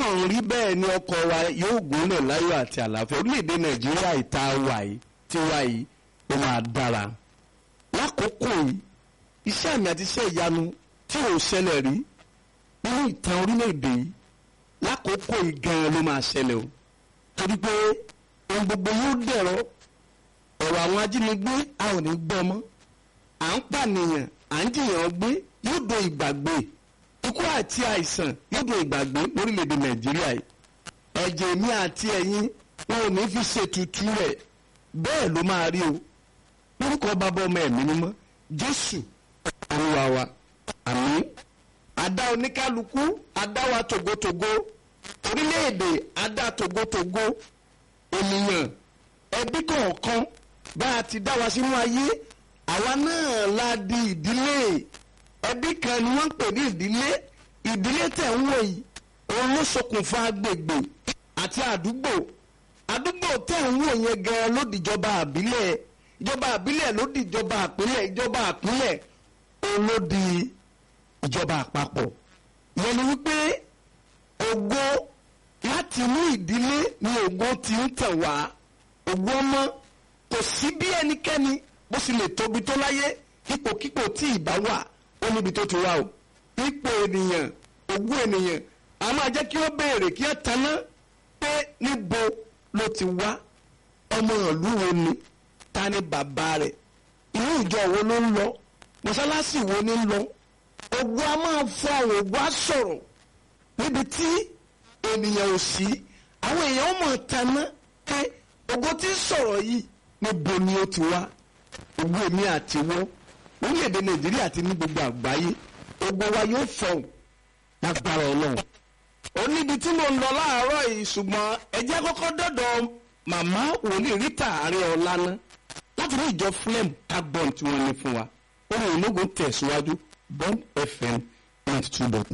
ọlọ́run rí bẹ́ẹ̀ ni ọkọ̀ wa yóò gúnlẹ̀ láyọ̀ àti àlàáfíà orílẹ̀-èdè nàìjíríà ìta wà yìí tí wà yìí ó máa dára lákòókò yìí iṣẹ́ àmì àti iṣẹ́ ìyanu tí ò ṣẹlẹ̀ rí nínú ìtàn orílẹ̀-èdè yìí lákòókò yìí gan-an ló máa ṣẹlẹ̀ o torí pé ohun gbogbo yóò dẹ̀rọ ọ̀rọ̀ àwọn ajínigbé a ò ní gbọ́ mọ́ à ń pànìyàn à ń jìyàn gbé yóò do ìgbàgbé ikú àti àìsàn yóò do ìgbàgbé lórílẹ̀‐èdè nàìjíríà yìí ẹ̀jẹ̀ mi àti ẹ̀yin wọn ò ní fi ṣètùtù rẹ̀ bẹ́ẹ̀ ló máa rí o lórúkọ bàbá ọmọ ẹ̀mí mímọ́ jésù olúwa wa àmín àdá oníkálukú àdá wa tògótògó orílẹ̀-èdè àdá tògótògó ènìyàn ẹbí kọ̀ọ̀kan bá a ti dá wa sínú ayé àwa náà la di ìdílé ẹbí kan ni wọ́n ń pè ní ìdílé ìdílé tẹ̀ ń wò yìí òun ló ṣokùnfà agbègbè àti àdúgbò àdúgbò tẹ̀ ń wò yẹn gan ló dìjọba àbílẹ̀ ìjọba àbílẹ̀ ló dìjọba àpínlẹ̀ ìjọba àpínlẹ̀ òun ló di ìjọba àpapọ̀ yẹn ni wípé ògo láti inú ìdílé ni ògo ti ń tẹ̀ wá ògo ọmọ kò sí bí ẹnikẹ́ni bó sì lè tóbi tó láyé ipòkípò tí ìbá wà ó níbi tó ti wá o ipò ènìyàn ògo ènìyàn a máa jẹ́ kí ó béèrè kí ó taná pé níbo ló ti wá ọmọ ìlú wo ni ta ni bàbá rẹ̀ inú ìjọ wo ló ń lọ mọ́sálásí wo ni ń lọ ògo a máa fọ àwọn ògo á sọ̀rọ̀ níbi tí ènìyàn ò sí àwọn èèyàn ó mọ̀ taná pé ògo tí ń sọ̀rọ̀ yìí níbo ni ó ti wá ògo èmi àti wọ́n orílẹ̀-èdè nàìjíríà ti ní gbogbo àgbáyé ògo wa yóò fọ̀hún lágbára ọlọ́run ó níbi tí mo ń lọ láàárọ̀ yìí ṣùgbọ́n ẹ jẹ́ kọ́kọ́ dọ́dọ̀ màmá wòlíì rita àárẹ̀ ọ̀la ná láti ní ìjọ flem carbon tí wọ́n ní fún wa ohun ìlógun tẹ̀síwájú bond fm ninety two dot